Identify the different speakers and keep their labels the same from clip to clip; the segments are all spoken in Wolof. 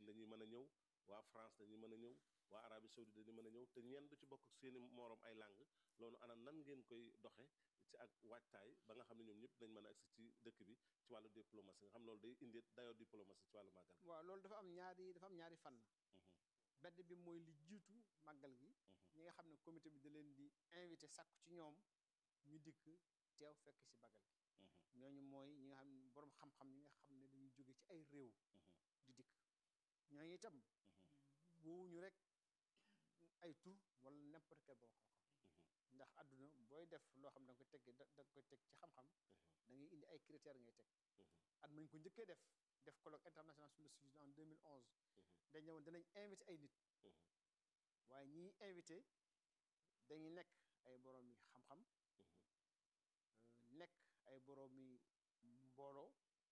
Speaker 1: dañuy mën a ñëw waa France dañuy mën a ñëw waa Arabie Saoudite dañuy mën a ñëw te ñenn du ci bokk ak seeni moroom ay langue loolu ana nan ngeen koy doxe ci ak waajtaay ba nga xam ne ñoom ñëpp dañ mën a agsi ci dëkk bi ci wàllu diplomatie nga xam loolu day indi dayoo diplomatie ci wàllu màggal
Speaker 2: waaw loolu dafa am ñaari dafa am ñaari fànn benn bi mooy li jiitu màggal gi ñi nga xam ne comité bi da leen di invité sàkku ci ñoom ñu dikk teew fekk ci màggal gi ñooñu mooy ñi nga xam ne boroom xam-xam ñi nga xam ne dañuy jóge ci ay réew di dikk ñooñu itam woowuñu rek ay tur wala n'importe quel boroom xam-xam ndax àdduna booy def loo xam da nga koy teg da nga koy teg ci xam-xam da ngay indi ay critères ngay teg at mañ ko njëkkee def def colloque international sur le sujet en 2011 dañ ñëwoon danañ invité ay nit waaye ñiy invité dañuy nekk ay boroomi xam-xam nekk ay boroomi mbooloo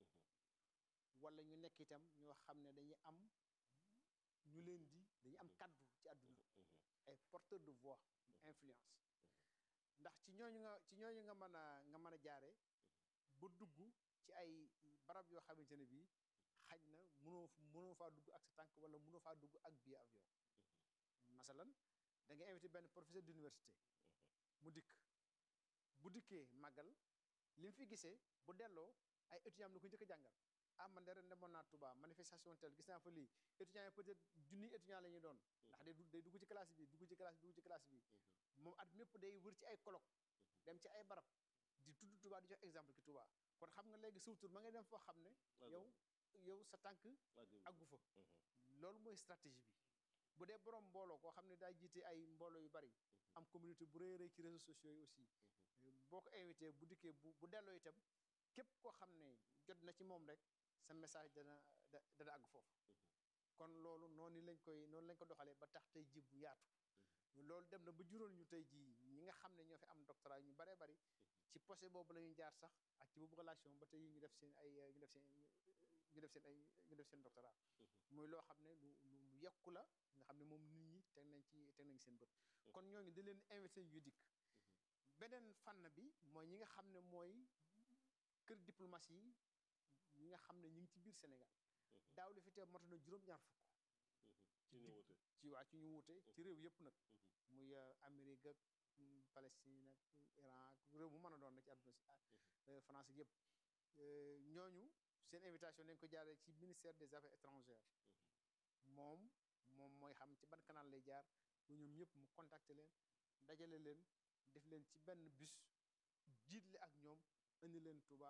Speaker 2: wala ñu nekk itam ñoo xam ne dañuy am ñu leen di dañuy am kaddu ci àdduna ay porteur de voix influence ndax ci ñooñu nga ci ñooñu nga mën a nga mën a jaare ba dugg ci ay barab yoo xamante ne bii xaj na mënoo mënoo faa dugg ak sa tànk wala mënoo faa dugg ak billet avion masalan da nga invité benn professeur d'université mu dikk bu dikkee màggal li mu fi gisee bu delloo ay étudiants am na ko njëkk a jàngal ah man de ren demoon naa Touba manifestation tel gis naa fa lii étudiants yi peut-être junniy étudiants la ñuy doon ndax day day dugg ci classe bi dugg ci classe bi dugg ci classe bi moom at mépp day wër ci ay colloque dem ci ay barab di tudd Touba di jox exemple ci Touba kon xam nga léegi surtout ma ngay dem foo xam ne yow yow sa tànk aggu fa loolu mooy stratégie bi bu dee borom mbooloo koo xam ne daa jiite ay mbooloo yu bari am communauté bu rëy rëy ci réseaux sociaux yi aussi boo ko invité bu dikkee bu bu delloo itam képp koo xam ne jot na ci moom rek sa message dana dana àgg foofu kon loolu noonu lañ koy noonu lañ ko doxalee ba tax tey ji bu yaatu loolu dem na ba juróol ñu tey ji ñi nga xam ne ñoo fi am doctorat ñu baree bari ci posé boobu la ñuy jaar sax ak ci boobu relation ba tey ñu def seen ay ñu def seen ñu def seen ay ñu def seen doctorat muy loo xam ne lu lu yekku la nga xam ne moom nit ñi teg nañ ci teg nañ seen bët kon ñooñu da leen invité yu dikk beneen fànn bi mooy ñi nga xam ne mooy kër diplomatie yi ñi nga xam ne ñu ngi ci biir Sénégal daaw li fi teew matu na juróom-ñaar fukk
Speaker 1: ci ñu wute
Speaker 2: ci waa ci ñu wuute ci réew yëpp nag muy Amérique ak Palestine ak Iran ak réew mu mën a doon nag ci àdduna si France yëpp ñooñu seen invitation dañ ko jaaree ci ministère des affaires étrangères moom moom mooy xam ci ban canal lay jaar ba ñoom ñëpp mu contacter leen dajale leen def leen ci benn bus jiitle ak ñoom indi leen Touba